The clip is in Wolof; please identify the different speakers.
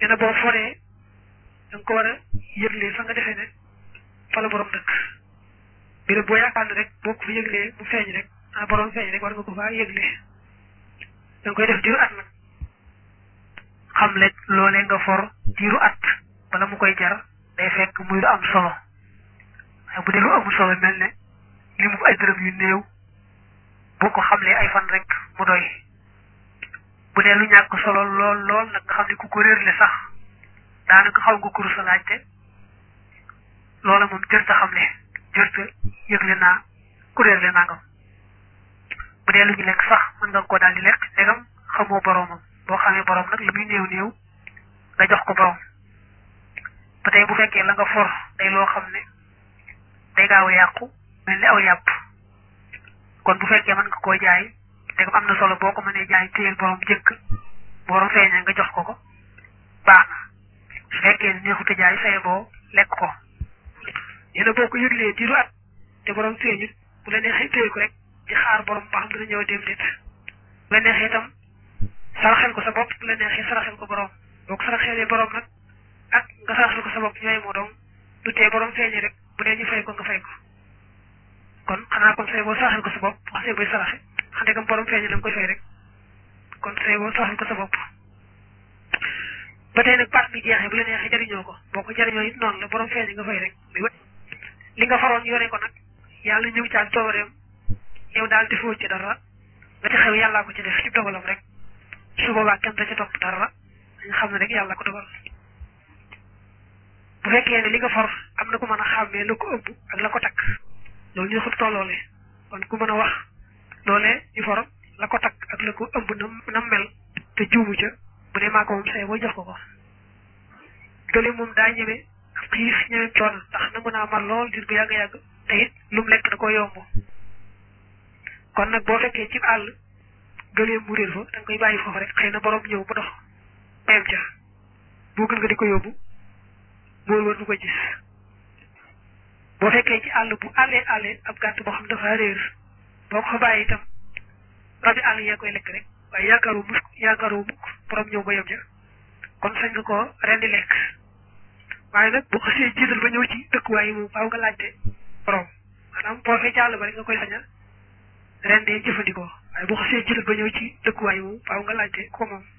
Speaker 1: nee na boo foree da nga ko war a yëglee fa nga defee ne fa la borom dëkk bi boo yaakaar ne rek boo ko fa yëglee mu feeñ rek ah borom feeñ rek war nga ko faa yëglee da nga koy def diiru at nag xam le loolee nga for diiru at bala mu koy jar day fekk muy lu am solo waaye bu dee lu amul solo mel ne li mu ay dërëm yu néew boo ko xamlee ay fan rek mu doy bu dee lu ñàkk solo lool lool nag nga xam ne ku ko réerle sax daanaka xaw nga kuru sa laajte loola moom jërta xam ne jërta yëgle naa ku réerle nangam bu dee lu ñu lekk sax mën nga ko daal di lekk ndegam xamoo boroomam boo xamee boroom nag la muy néew néew nga jox ko boroom ba tey bu fekkee la nga for day loo xam ne day gaaw a yàqu mel ni aw yàpp kon bu fekkee mën nga koo jaay ndegam am na solo boo ko mënee jaay téyel boroom jëkk boroom feeñee nga jox ko ko baax na su fekkee neexute jaay saye boo lekk ko yéena boo ko yëglee diiru at te boroom feeñut bu la neexee téye ko rek di xaar boroom ba xam dina ñëw dem déet bu la neexee itam saraxel ko sa bopp bu la neexee saraxel ko boroom boo ko saraxelee boroom nag ak nga saraxel ko sa bopp ñooy moo doom du tee boroom feeñee rek bu dee ñu fay ko nga fay ko kon xanaa kon say boo saraxel ko sa bopp wax say boy saraxe xam ne comme borom feeñee da nga koy fay rek kon say boo saraxel ko sa bopp ba tey nag paat bi jeexee bu la neexee jariñoo ko boo ko jariñoo it noonu la borom feeñee nga fay rek li nga faroon yore ko nag yàlla ñëw ci ak toobareem yow daal defoo ci dara la ci xew yàllaa ko ci def ci dogalam rek su boobaa kenn da ci topp dara dañu xam ne rek yàlla ko dogal bu fekkee ne li nga for am na ku mën a xàmmee la ko ëmb ak la ko takk loolu ñu xut tolloole kon ku mën a wax loolee ñu for la ko takk ak la ko ëmb nam nam mel te juumu ca bu dee maa ko moom say boo jox ko ko gële moom daa ñëwee xiif ñëwee coono ndax nangu naa mar lool dir bu yàgg-yàgg te it lu mu lekk da ko yomb kon nag boo fekkee ci àll gëleem mu réer fa da nga koy bàyyi foofu rek xëy na borom ñëw ba dox bayam ca boo gën nga di ko yóbbu mool war du ko gis boo fekkee ci àll bu àllee àllee ab gàtt boo xam dafa réer boo ko fa bàyyi itam rabi àll yaa koy lekk rek waaye yaakaaru mukk yaakaaru mukk borom ñëw ba yem ca kon sañ nga ko rendi lekk waaye nag boo xasee jiital ba ñëw ci dëkkuwaay yi moom faaw nga laajte borom maanaam boo fee ci àll ba rek nga koy saña rendee jëfandikoo waaye boo xasee jiital ba ñëw ci dëkkuwaay yi moom faaw nga laajte ko moom